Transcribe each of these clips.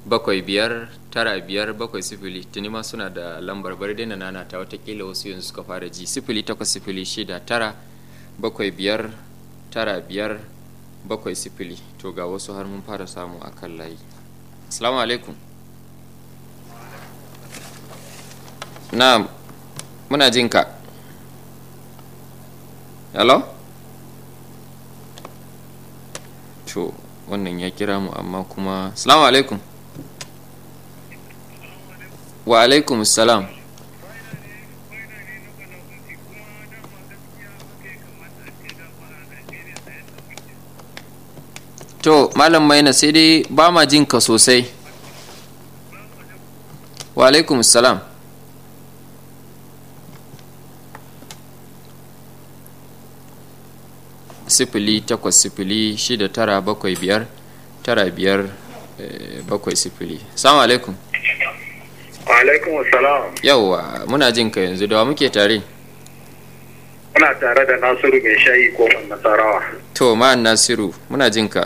bakwai biyar tara biyar bakwai sifili tuni ma suna da lambar bari daina nana ta watakila wasu yanzu suka fara ji sifili takwas sifili shida tara bakwai biyar tara biyar bakwai sifili to ga wasu har mun fara samu a kan layi assalamu alaikum na muna jin ka hello to wannan ya kira mu amma kuma assalamu alaikum wa alaikum salam to malam maina sai dai ba ma jin ka sosai wa alaikum salam sifili takwas sifili shida tara bakwai biyar tara biyar bakwai sifili salamu alaikum alaikum salam yauwa muna jin ka yanzu da wa muke tare muna tare da nasiru mai shayi kofar nasarawa to ma'an nasiru muna jin ka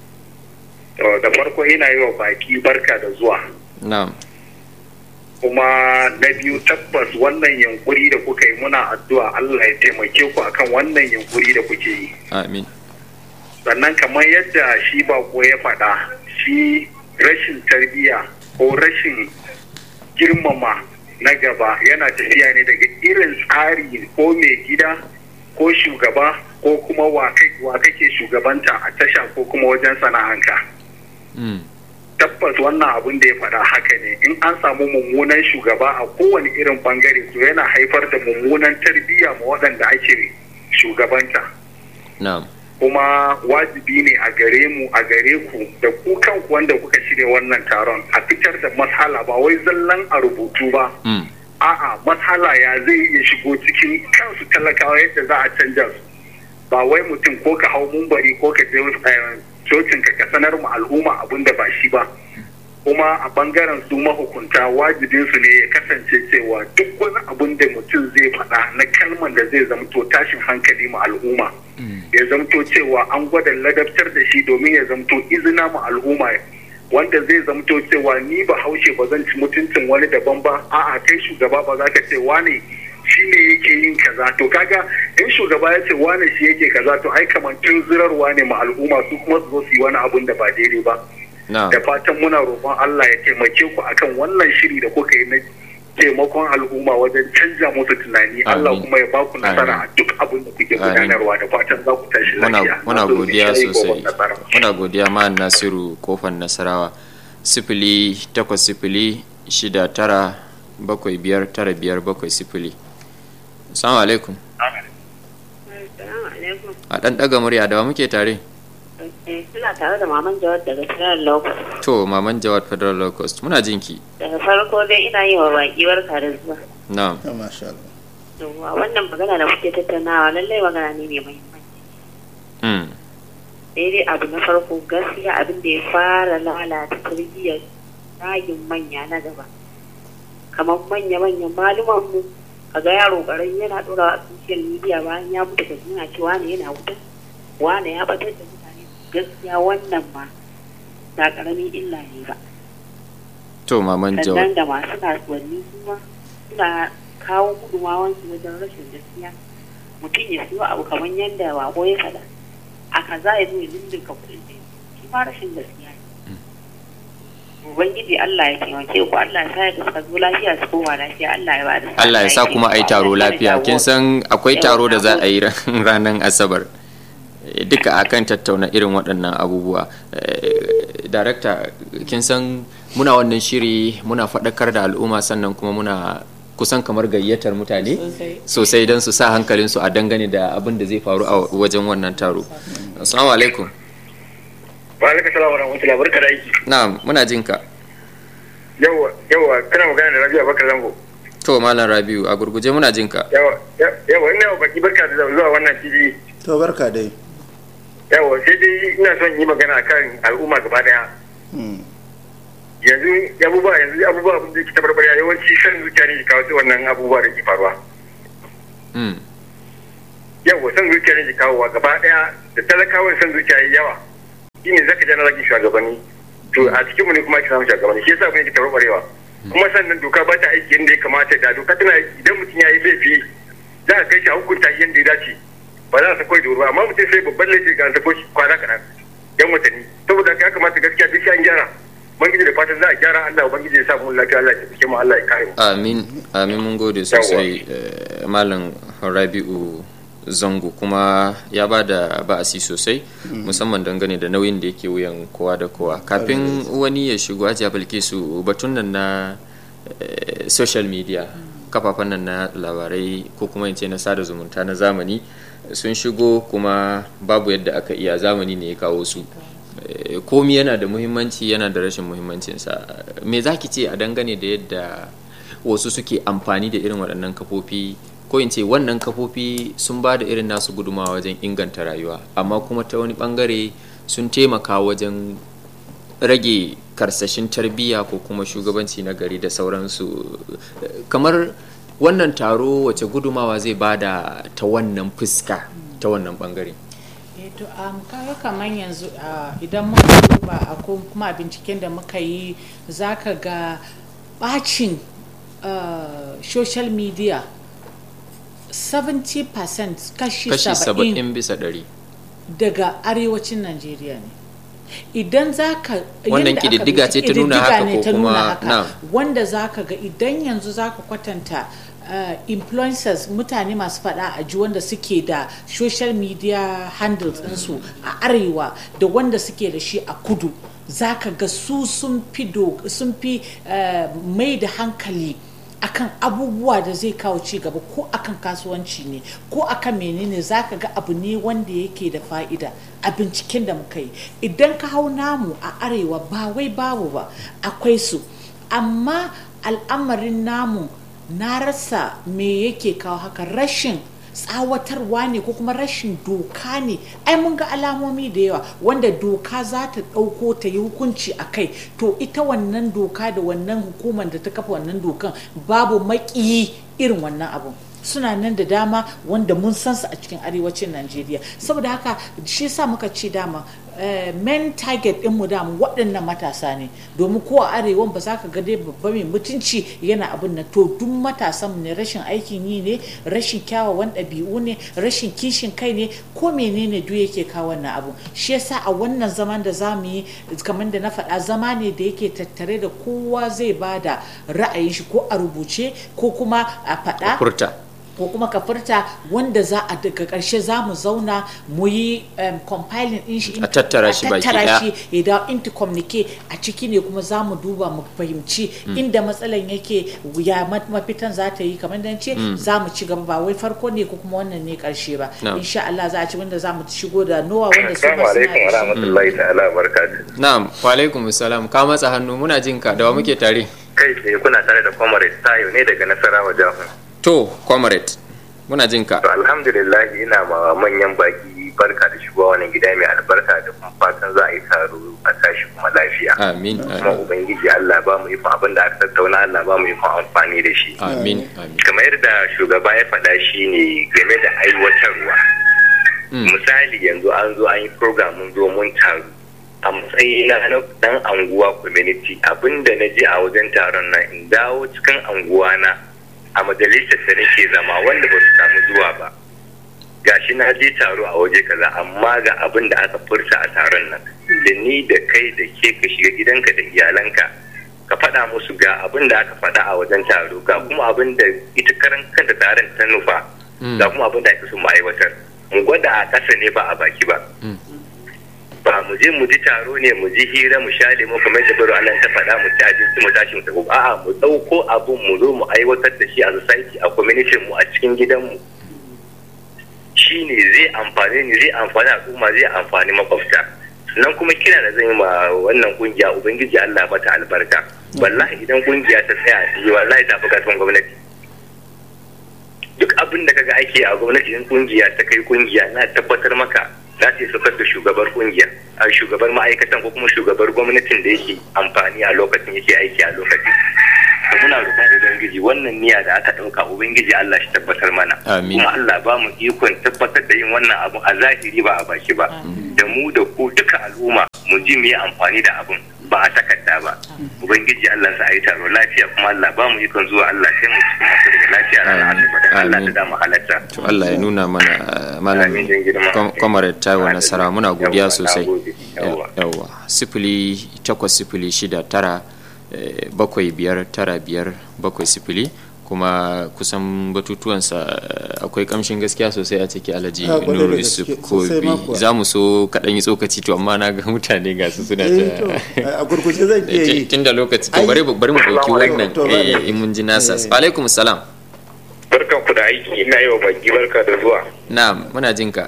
to da farko ina yi wa baki barka da zuwa na'am kuma na biyu tabbas wannan yunkuri da kuka yi muna addu'a Allah ya taimake ku akan wannan yunkuri da kuke yi amin sannan kamar yadda shi bako ya faɗa shi rashin tarbiyya ko rashin girmama na gaba yana tafiya ne daga irin tsari ko mai gida ko shugaba ko kuma wa kake shugabanta a tasha ko kuma wajen sana'anka. Mm. tabbas wannan abin da ya faɗa haka ne in an samu mummunan shugaba a kowane irin bangare to yana haifar da mummunan tarbiyya ma waɗanda ake shugabanta na'am kuma wajibi ne a gare mu a gare ku da ku kanku wanda kuka shirya wannan taron a fitar da mashala ba wai zallan a rubutu ba Mm. a'a mashala ya zai iya shigo cikin kansu talakawa yadda za a canja su ba wai mutum ko ka hau mumbari ko ka je eh, cocin ka ka sanar mu al'umma abin da ba shi ba kuma a bangaren su mahukunta wajibin su ne ya kasance cewa duk wani abin da mutum zai faɗa na kalman da zai zamto tashin hankali ma al'umma ya zamto cewa an gwada ladabtar da shi domin ya zamto izina ma al'umma wanda zai zamto cewa ni ba haushe ba zan ci mutuncin wani daban ba a'a kai shugaba ba za ka ce wane shi ne yake yin kaza to kaga in shugaba ya ce wane shi yake kaza to ai kamar tunzurarwa ne ma al'umma su kuma su zo su yi wani abun da ba daidai ba na'am da fatan muna roƙon Allah ya taimake ku akan wannan shiri da kuka yi na taimakon al'umma wajen canja musu tunani Allah Amin. kuma ya ba ku nasara a duk abin da kuke Amin. gudanarwa da fatan za ku tashi muna lafiya muna Na zo godiya mai shayi sosai gobe nasara. muna godiya ma'an nasiru kofar nasarawa sifili takwas sifili shida tara bakwai biyar tara biyar bakwai sifili assalamu alaikum Assalamu alaikum. a ɗan ɗaga murya da wa muke tare Eh, Suna tare da Maman Jawad daga Sirar Lagos. to maman jawad federal low cost muna jinki Daga farko dai ina yi wa baki barka da zuwa. na'am Ya masha Allah. Yawwa, wannan magana da kuke tattaunawa lallai magana ne mai muhimmanci. mm. Daidai abu na farko gaskiya abin da ya fara lalata tarbiyyar ragin manya na gaba. Kamar manya-manyan malumanmu kaga yaro ƙarami yana ɗora a social media bayan ya mutu da suna cewa ne yana wuta wane ya batar da mutane gaskiya wannan ma ba ƙaramin illa ne ba. to maman jawad sannan da masu kasuwanni kuma suna kawo gudunmawansu wajen rashin gaskiya mutum ya siyo abu kamar yadda bako ya faɗa a kaza ya zo ya dindinka kuɗin da shi ma rashin gaskiya ne ubangiji Allah ya taimake ku Allah ya sa ya suka zo lafiya su koma lafiya Allah ya bada sa'a Allah ya sa kuma a yi taro lafiya kin san akwai taro da za a yi ran- ranar asabar Eh, duka akan tattauna irin waɗannan abubuwa Eh, darakta kin san muna wannan shiri muna faɗakar da al'umma sannan kuma muna kusan kamar gayyatar mutane sosai don su sa hankalinsu a dangane da abin da zai faru a wajen wannan taro assalamu alaikum Wa alaikum salam wa rahmatullahi barka da aiki. na muna jinka Yawa yawa kana magana da Rabi'a Bakar Zango. to malam rabiu a gurguje muna jinka Yawa yawa ina wa baki barka da zuwa wannan fili. To barka dai. Yawa sai dai ina son yi magana akan al'umma gaba daya. Hmm. yanzu abubuwa yanzu abubuwa abin da ke tabarbariya yawanci shan zuciya ne ke kawo su wannan abubuwa da ke faruwa Mm, yawa san zuciya ne ke kawowa gaba daya da talakawan san zuciya yayi yawa shi ne zaka jana zagin shugabanni to a cikin mu ne kuma ake samun shugabanni shi yasa kuma yake tabarbarewa kuma sannan doka ba ta aiki yadda ya kamata da doka tana aiki idan mutum ya yi laifi za a kai shi a hukunta shi yadda ya dace ba za a sako da wuri ba amma mutum sai babban laifi ga an sako shi kwana kaɗan yan watanni saboda haka ya kamata gaskiya duk sai an gyara ubangiji da fatan za a gyara Allah ubangiji ya sa mu lafiya Allah ya tafi mu Allah ya kare mu amin amin mun gode sosai eh, malam rabi'u zango kuma ya ba da ba'asi sosai musamman dangane da nauyin da yake wuyan kowa da kowa kafin wani ya shigo ajiya bilkisu batun nan na eh, social media kafafen nan na labarai ko kuma in ce na sada zumunta na zamani sun shigo kuma babu yadda aka iya zamani ne ya kawo su Eh, komi yana da muhimmanci yana da rashin muhimmancinsa me za ki ce a dangane da yadda wasu suke amfani da irin waɗannan kafofi ko in ce wannan kafofi sun ba da irin nasu gudumawa wajen inganta rayuwa amma kuma ta wani ɓangare sun taimaka wajen rage karsashin tarbiyya ko kuma shugabanci na gari da sauransu Eh, kamar wannan taro wace gudumawa zai bada ta wannan fuska ta wannan ɓangare Eh, to um, kaga kamar yanzu uh, idan muka duba a ko kuma a binciken da muka yi za ka ga bacin uh, social media 70% kashi kashi 70 saba'in bisa ɗari daga arewacin najeriya ne idan za ka Wannan yadda aka ƙididdiga bi- ce ta nuna ƙididdiga haka ne ko ta kuma- nuna haka. na'am. wanda za ka ga idan yanzu za ka kwatanta uh, influencers mutane masu faɗa a ji wanda suke da social media handles ɗinsu a arewa da wanda suke da shi a kudu za ka ga su sun fi do- sun fi uh, mai da hankali akan abubuwa da zai kawo ci gaba ko akan kasuwanci ne ko akan menene zaka ga abu ne wanda yake da fa'ida a binciken da muka yi idan ka hau namu a arewa ba wai babu ba akwai su amma al'amarin namu na rasa me yake kawo haka rashin tsawatarwa ne ko kuma rashin doka ne ai mun ga alamomi da yawa wanda doka za ta ɗauko ta yi hukunci a kai to ita wannan doka da wannan hukumar da ta kafa wannan dokan babu maƙiyi irin wannan abu suna nan da dama wanda mun san su a cikin arewacin najeriya saboda haka shi sa muka ce dama eh, main target ɗinmu dama waɗannan matasa ne domin ko a arewan ba za ka ga dai babba mai mutunci yana abin nan to duk matasan ne rashin aikin yi ne rashin kyawawan ɗabi'u ne rashin kishin kai ne ko menene duk yake kawo wannan abu shi yasa a wannan zaman da za mu yi kamar da na faɗa zama ne da yake tattare da kowa zai ba da ra'ayin shi ko a rubuce ko kuma a faɗa furta ko kuma ka furta wanda za a daga ƙarshe za mu zauna mu yi um, compiling din shi A tattara shi baki tattara ɗaya. shi ya dawo into communique a ciki ne kuma za mu duba mu fahimci inda matsalan yake ya ma- mafitan za ta yi kamar da ce za mu ci gaba ba wai farko ne ko kuma wannan ne ƙarshe ba No. insha Allah za a ci wanda za mu shigo da nowa wanda su Assalamu ba suna alaikum wa da shi rahmatullahi ta'ala wa barakatuh. na'am wa alaikum salam ka matsa hannu muna jin ka da wa muke tare Kai tsaye kuna tare da Comrade Tayo ne daga Nasarawa Jahun. to comrade muna jin ka To alhamdulillah ina ma manyan baki barka da shigowa wannan gida mai albarka da kuma fatan za a yi taro a tashi kuma lafiya. amin Kuma amin Ubangiji Allah ba mu yi abin da aka tattauna Allah ba mu yi amfani da shi. amin amin kamar yadda shugaba ya faɗa shi ne game da aiwatarwa Mm. misali yanzu an zo an yi program mun zo mun taru a matsayina na dan anguwa community abinda na je a wajen taron nan in dawo cikin anguwa na a majalisar da nake zama wanda ba su samu zuwa ba gashi na je taro a waje kaza amma ga abin da aka furta a taron nan da ni da kai da ke ka shiga gidanka da iyalanka ka faɗa musu ga abin da aka faɗa a wajen taro ga kuma abin da ita karan kanta taron ta nufa ga kuma abin da ake so mu aiwatar mu gwada a ƙasa ne ba a baki ba ba mu je mu ji taro ne mu ji hira mu sha lemo kamar da baro Allah ta faɗa mu ci abinci mu tashi mu tafi a'a mu ɗauko abin mu zo mu aiwatar da shi a society a community mu a cikin gidanmu shi ne zai amfani ni zai amfani al'umma zai amfani makwabta sannan kuma kira da zan yi ma wannan kungiya ubangiji Allah mata albarka wallahi idan kungiya ta tsaya yi wallahi ta fi karfin gwamnati duk abin da kaga ake a gwamnati in kungiya ta kai kungiya na tabbatar maka za ta yi saukar da shugabar kungiya a shugabar ma'aikatan ko kuma shugabar gwamnatin da yake amfani a lokacin yake aiki a lokacin to muna roƙon ubangiji wannan niyya da aka ɗauka ubangiji Allah shi tabbatar mana Amin. kuma Allah ba mu ikon tabbatar da yin wannan abu a zahiri ba a baki ba da mu da ku duka al'umma mu ji mu yi amfani da abun ba ba a takarda ba ubangiji Allah sa a yi taro lafiya kuma Allah ba mu ikon zuwa Allah sai mu cikin masu daga lafiya ranar Amin. asabar dan Allah Amin. ta damu halatta to Allah ya nuna mana malam Amin, don girma. kwamar tawo nasara muna godiya Yawwa, sosai nagode. Yawwa. yawa sifili takwas sifili shida tara eh, bakwai biyar tara biyar bakwai sifili kuma kusan batutuwansa eh, akwai kamshin gaskiya sosai a ciki alhaji Ah, kwarai da nuru gaske, yusuf sosai ma kobi kuwa. za mu so kaɗan yi tsokaci to amma na ga mutane ga su suna eh to ta a gurguje zan iya yi tun da lokaci to Ai- bari bari mu ɗauki Assalamu alaikum. wannan To, eh, bari. in mun ji nasa Eh. alaikum salam barkan ku da aiki ina yi wa baki barka da zuwa na muna jinka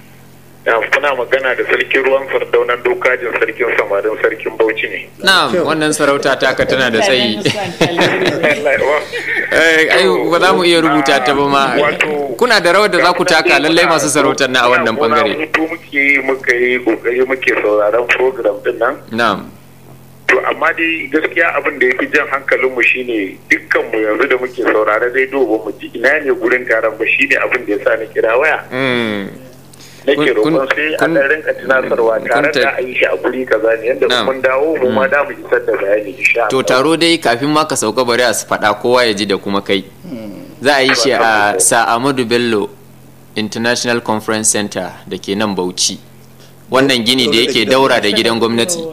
na kuna magana da sarkin ruwan sardaunan dokajin sarkin samarin sarkin bauchi ne na Kyau. wannan sarauta taka tana da tsayi Allah ya wa- Eh, ai ba za mu iya rubuta ta ba ma Wato- kuna da rawar da za ku taka lallai masu sarautar na a wannan Muna- bangare muna hutu muke yi muka yi kokari muke sauraron program din nan na'am to amma dai gaskiya abin da ya fi jan hankalinmu shine dukkan mu yanzu da muke saurare dai ba mu ji ina ne gurin taron ba shine abin da ya sa na kira waya Mm. nake Kun- kun- roƙon sai a kun- ɗan rinka tunasarwa kun tare ta- da a yi shi a guri kaza ne yadda Na'am. mun dawo mu ma da mu isar da bayani insha to Allah. taro dai kafin ma ka sauka bari a faɗa kowa ya ji da kuma kai za a yi shi a sa Ahmadu Bello International Conference Center da ke nan Bauchi wannan gini da yake daura da gidan gwamnati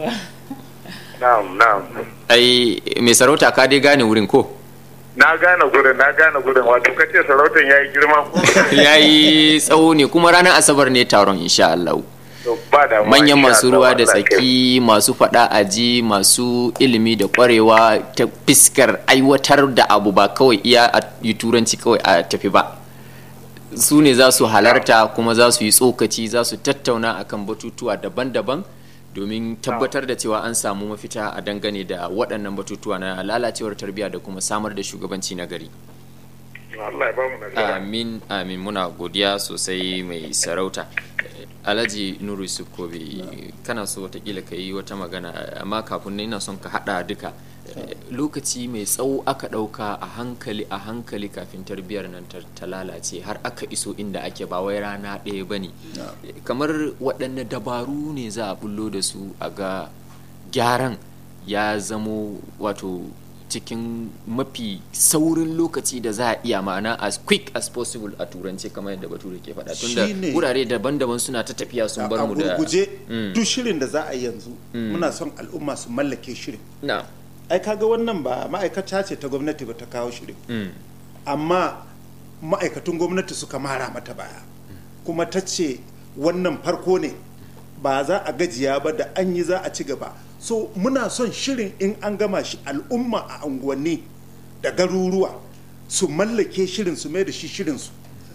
na'am na'am ai mai sarauta ka dai gane wurin ko na gane gurin na gane gurin wato kace sarautan yayi girma ko ya yi tsawo ne kuma ranar asabar ne taron insha Allah To, ba da manyan masu ruwa da tsaki masu faɗa aji masu ilimi da ƙwarewa ta fiskar aiwatar da abu ba kawai iya a yi turanci kawai a tafi ba su ne za su halarta kuma za su yi tsokaci za su tattauna akan batutuwa daban-daban domin tabbatar da cewa an samu mafita a dangane da waɗannan batutuwa na lalacewar tarbiyya da kuma samar da shugabanci na gari Allah ya ba mu nasara amin amin muna godiya sosai mai sarauta alhaji nuru yusuf kobe kana so watakila ka yi wata magana amma kafin nan ina son ka hada duka lokaci mai tsawo aka dauka a hankali a hankali kafin tarbiyyar nan ta ta lalace har aka iso inda ake ba wai rana ɗaya ba ne kamar waɗanne dabaru ne za a bullo da su a ga gyaran ya zamo wato cikin mafi saurin lokaci da za a iya ma'ana as quick as possible a turance kamar yadda bature ke faɗa tunda Shine. wurare daban-daban suna ta tafiya sun bar a mu da gurguje Mm. duk shirin da za a yi yanzu muna son al'umma su mallake shirin na ai kaga wannan ba ma'aikata ce ta gwamnati ba ta kawo shirin mm. amma ma'aikatun gwamnati suka mara mata baya kuma ta ce wannan farko ne ba za a gajiya ba da an yi za a ci gaba so muna son shirin in an gama shi al'umma a unguwanni da garuruwa su mallake shirin su mai da shi shirinsu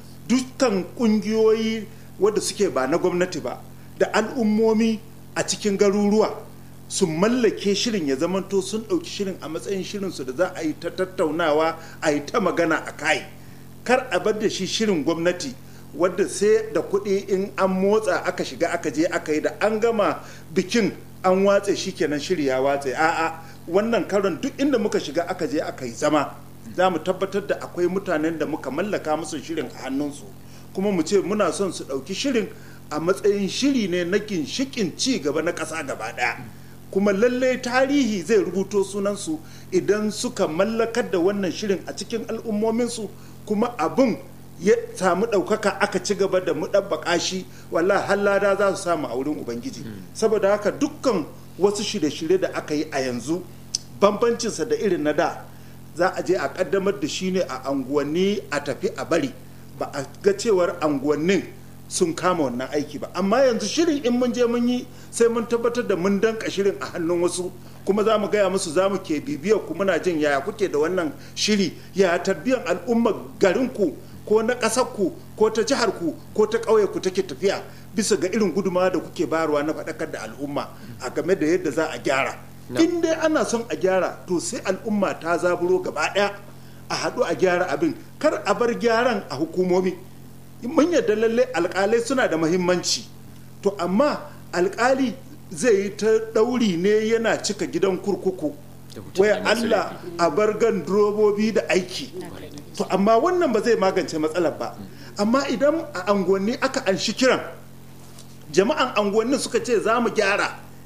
dukkan kungiyoyi wadda suke ba na gwamnati ba da al'ummomi a cikin garuruwa su mallake shirin ya zamanto sun ɗauki shirin a matsayin shirinsu da za a yi ta tattaunawa a yi ta magana a kai kar a bar da shi shirin gwamnati wadda sai da kuɗi in an motsa aka shiga aka je aka yi da an gama bikin an watse shi kenan shiri ya watse a'a wannan karon duk inda muka shiga aka je aka yi zama za mu tabbatar da akwai mutanen da muka mallaka musu shirin a hannunsu kuma mu ce muna son su ɗauki shirin a matsayin shiri ne na ginshikin ci gaba na ƙasa gaba ɗaya kuma lalle tarihi zai rubuto sunansu idan suka mallakar da wannan shirin a cikin al'ummominsu kuma abin ya samu ɗaukaka aka ci gaba da mu ɗabbaƙa shi wala hallada za su samu a wurin ubangiji saboda haka dukkan wasu shirye-shirye da aka yi a yanzu bambancinsa da irin na da za a je a ƙaddamar da shi ne a anguwanni a tafi a bari ba a ga cewar anguwannin sun kama wannan aiki ba amma yanzu shirin in mun je mun yi sai mun tabbatar da mun danka shirin a hannun wasu kuma za mu gaya musu za mu ke bibiyar ku muna jin yaya kuke da wannan shiri yaya tarbiyyar al'ummar garinku ko na ƙasarku ko ta jiharku ko ta ƙauyenku take tafiya bisa ga irin gudumawa da kuke bayarwa na faɗakar da al'umma a game da yadda za a gyara in dai ana son a gyara to sai al'umma ta zaburo gaba ɗaya a haɗu a gyara abin kar a bar gyaran a hukumomi mun yadda lalle alƙalai suna da mahimmanci to amma alƙali zai yi ta ɗauri ne yana cika gidan kurkuku waya Allah a bar gan durobobi da aiki to amma wannan ba zai magance matsalar ba amma idan a angonni aka anshi kiran jama'an anguwannin suka ce za mu gyara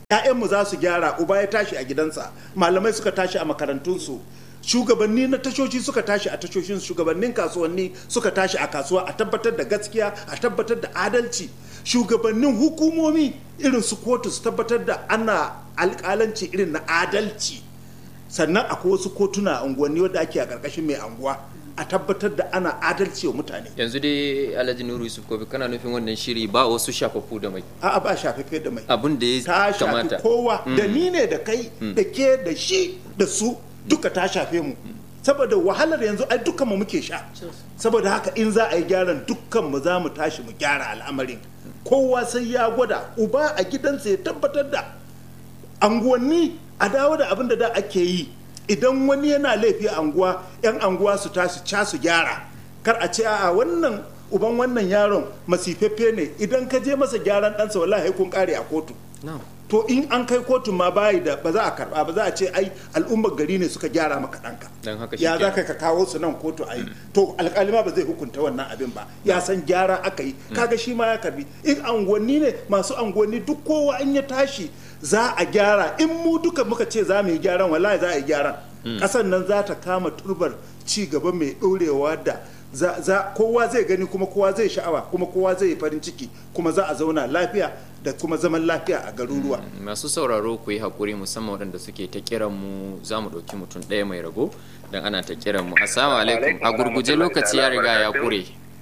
‘ya'yanmu za su gyara uba ya tashi a gidansa malamai suka tashi a makarantunsu shugabanni na tashoshi suka tashi a tashoshin shugabannin kasuwanni suka tashi a kasuwa a tabbatar da gaskiya a tabbatar da adalci shugabannin hukumomi irin su kotu su tabbatar da ana alƙalanci irin na adalci sannan akwai wasu kotuna a unguwanni wadda ake a ƙarƙashin mai anguwa a tabbatar da ana adalci wa mutane yanzu dai alhaji nuru yusuf kofi kana nufin wannan shiri ba wasu shafafu da mai a'a ba shafafe da mai abin da ya ta shafi kamata kowa da ni ne da kai da ke da shi da su duka ta shafe mu saboda wahalar yanzu ai dukkanmu muke sha saboda haka in za a yi gyaran dukkanmu za mu tashi mu gyara al'amarin kowa sai ya gwada uba a gidansa ya tabbatar da anguwanni a dawo da abin da da ake yi idan wani yana laifi a anguwa yan anguwa su tashi ca su gyara kar a ce a wannan uban wannan yaron masifaffe ne idan ka je masa gyaran ɗansa wallahi kun kare a kotu na'am to in an kai kotun ma bayi da ba za a karba ba za a ce ai al'ummar gari ne suka gyara maka ɗanka Dan haka ya za shikenan. ka ka kawo su nan kotu ai to alƙali ma ba zai hukunta wannan abin ba ya san gyara aka yi kaga shi ma ya karbi in anguwanni ne masu anguwanni duk kowa in ya tashi za a gyara in mu duka muka ce za mu yi gyaran wallahi za a yi gyaran ƙasar nan za ta kama turbar ci gaba mai ɗorewa da za, za kowa zai gani kuma kowa zai sha'awa kuma kowa zai yi farin ciki kuma za a zauna lafiya da kuma zaman lafiya a garuruwa masu sauraro ku yi haƙuri musamman waɗanda suke ta kiran mu za mu ɗauki mutum ɗaya mai rago don ana ta kiran mu assalamu alaikum a gurguje lokaci ya riga ya kure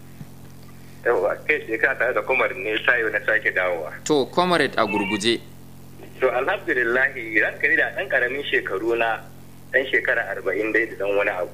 yawa kai sai ka tare da kumar ne sayo na sake dawowa to comrade a gurguje to alhamdulillahi ranka ni da ɗan ƙaramin shekaru na ɗan shekara arba'in dai da ɗan wani abu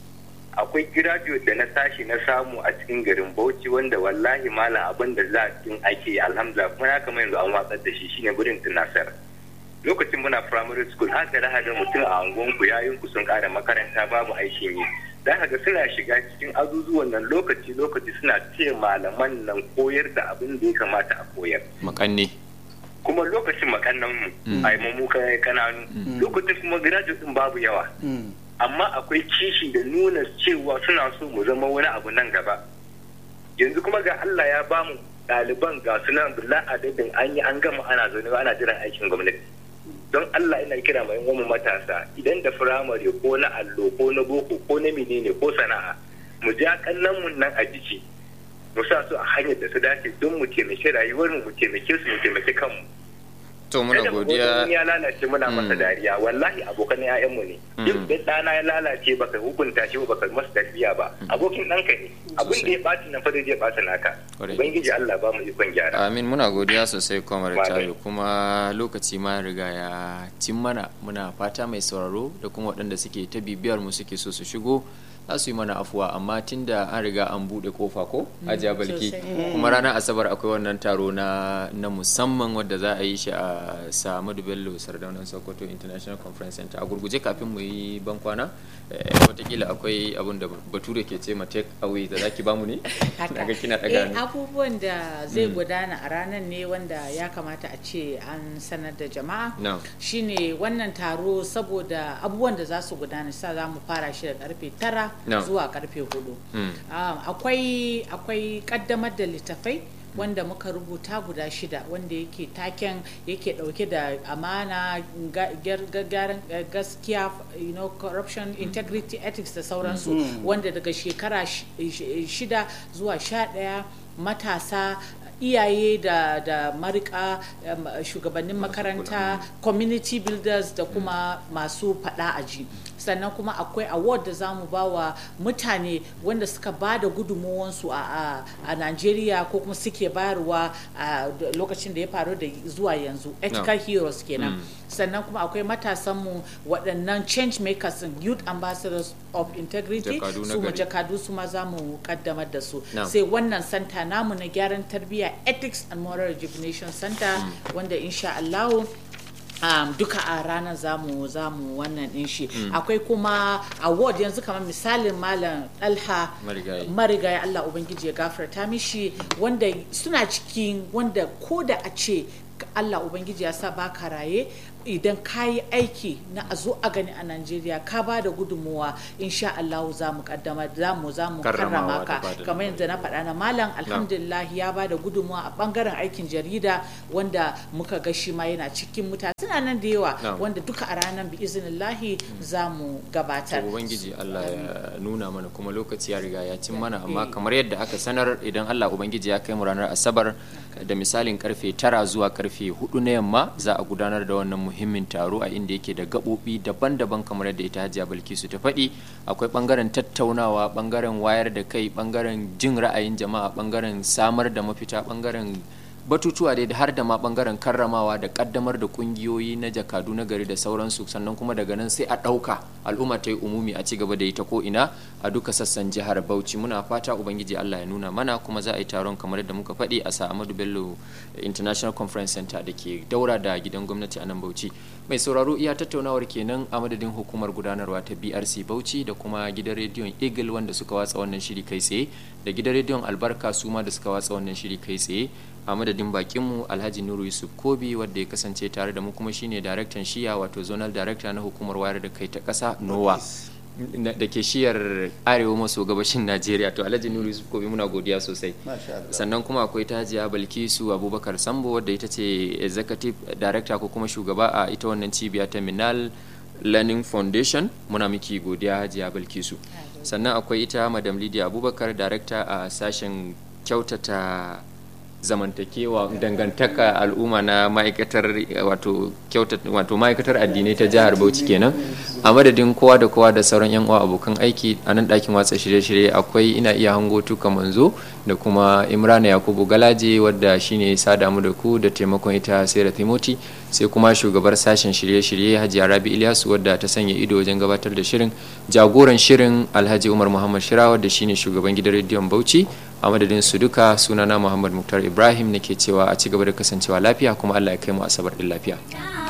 akwai graduate da na tashi na samu a cikin garin bauchi wanda wallahi malam abin da za a ake alhamdulillah kuma ya kama yanzu an watsar da shi shine gudun tunasar lokacin muna primary school haka da haka mutum a angonku yayinku sun kara makaranta babu aikin yi da haka suna shiga cikin azuzuwan nan lokaci lokaci suna ce malaman nan koyar da abin da ya kamata a koyar makanne kuma lokacin makannan mu a yi mu kananu lokacin kuma graduate din babu yawa amma akwai kishi da nuna cewa suna so mu zama wani abu nan gaba yanzu kuma ga Allah ya ba mu ɗaliban ga sunan bila adadin an yi an gama ana zaune ana jiran aikin gwamnati don Allah ina kira mai mu matasa idan da firamare ko na allo ko na boko ko na menene ko sana'a mu ja kannan mun nan a jiki mu sa su a hanyar da su dace don mu taimaki rayuwar mu mu taimake su mu taimaki kanmu to muna godiya ya lalace muna masa dariya wallahi abokan ƴaƴanmu ne duk da ɗana ya lalace baka hukunta shi ba baka masa tarbiyya ba abokin ɗanka ne abin da ya ɓaci nan fa zai je ɓata naka Kwarai. ubangiji Allah ba mu ikon gyara amin muna godiya sosai comrade Malam. tayo kuma lokaci ma riga ya cin mana muna fata mai sauraro da kuma waɗanda suke ta bibiyar mu suke so su shigo za su yi mana afuwa amma tunda an riga an buɗe kofa ko a balki sosai. kuma ranar asabar akwai wannan taro na na musamman wadda za a yi shi a Samadu Bello Sardaunan Sokoto International Conference Center a gurguje kafin mu yi bankwana eh, watakila akwai abun da bature ke ce ma take away da zaki bamu ne haka Naga kina eh, daga ni. abubuwan da zai gudana a ranar ne wanda ya kamata a ce an sanar da jama'a No. shine wannan taro saboda abubuwan da za su gudana sa za mu fara shi da karfe tara No. zuwa karfe hudu Mm. Ah, akwai akwai kaddamar da littafai wanda muka rubuta guda shida wanda yake taken yake dauke da amana ga- gyar- ga- gyaran eh, gaskiya you know, corruption integrity ethics da sauransu wanda daga shekara shi- shi- shida zuwa sha daya matasa iyaye da da marika em, shugabannin makaranta community builders da kuma masu fada aji sannan kuma akwai award da za mu ba wa mutane wanda suka ba da gudunmuwansu a, a, a Najeriya ko kuma suke bayarwa a da- lokacin da ya faru da zuwa yanzu ethical heroes kenan sannan kuma akwai matasanmu waɗannan change makers and youth ambassadors of integrity Jakadu na su mu gari. jakadu su ma za mu kaddamar da su Na'am. sai wannan santa namu na gyaran tarbiyya ethics and moral rejuvenation center wanda insha Allahu um, duka a ranar zamu zamu wannan din shi akwai kuma award yanzu kamar misalin malam dalha Marigayi. marigayi Allah ubangiji ya gafarta mishi wanda suna cikin wanda ko da a ce Allah ubangiji ya sa baka raye idan ka yi aiki na a zo a gani a Najeriya ka ba da gudunmuwa insha Allah za mu kaddama za mu za mu Karramawa karrama da ka ba da kamar yadda na faɗa na malam alhamdulillah ya ba da gudunmuwa a bangaren aikin jarida wanda muka ga shi ma yana cikin mutane suna nan da yawa Na'am. wanda duka a ranar bi iznillahi za mu gabatar to ubangiji Allah ya nuna mana kuma lokaci ya riga ya cin mana amma kamar yadda aka sanar idan Allah ubangiji ya kai mu ranar asabar da misalin karfe tara zuwa karfe hudu na yamma za a gudanar da wannan muhimmin taro a inda yake da gaɓoɓi daban-daban kamar yadda ita hajiya bilkisu ta faɗi akwai ɓangaren tattaunawa ɓangaren wayar da kai ɓangaren jin ra'ayin jama'a ɓangaren samar da mafita ɓangaren batutuwa dai da har da ma bangaren karramawa da kaddamar da kungiyoyi na jakadu na gari da sauransu sannan kuma daga nan sai a ɗauka al'umma ta yi umumi a ci gaba da ita ko ina a duka sassan jihar bauchi muna fata ubangiji allah ya nuna mana kuma za a yi taron kamar yadda muka faɗi a sa amadu bello international conference center da ke daura da gidan gwamnati a nan bauchi mai sauraro iya tattaunawar kenan a madadin hukumar gudanarwa ta brc bauchi da kuma gidan rediyon eagle wanda suka watsa wannan shiri kai tsaye da gidan rediyon albarka su ma da suka watsa wannan shiri kai tsaye a madadin bakinmu alhaji nuru yusuf kobi wadda ya kasance tare da mu kuma shine daraktan shiya wato zonal director na hukumar wayar da kai ta kasa nowa na- da ke shiyar arewa maso gabashin najeriya to alhaji nuru yusuf kobi muna godiya sosai Masha Allah. sannan kuma akwai ta hajiya balkisu abubakar sambo wadda ita ce executive director ko kuma shugaba a ita wannan cibiya ta minal learning foundation muna miki godiya hajiya balkisu sannan akwai ita madam lydia abubakar director a sashen kyautata zamantakewa dangantaka al'umma na ma'aikatar wato kyautata wato ma'aikatar addinai ta jihar Bauchi kenan a madadin kowa da kowa da sauran yan uwa abokan aiki a nan ɗakin watsa shirye-shirye akwai ina iya hango tuka manzo da kuma Imrana Yakubu Galaje wadda shine ya sada mu da ku da taimakon ita Sera Timoti sai kuma shugabar sashen shirye-shirye Hajiya Rabi Ilyasu wadda ta sanya ido wajen gabatar da shirin jagoran shirin Alhaji Umar Muhammad Shira wadda shine shugaban gidan rediyon Bauchi a madadin su duka sunana Muhammad Muktar Ibrahim nake cewa a ci gaba da kasancewa lafiya kuma Allah ya kai mu asabar din lafiya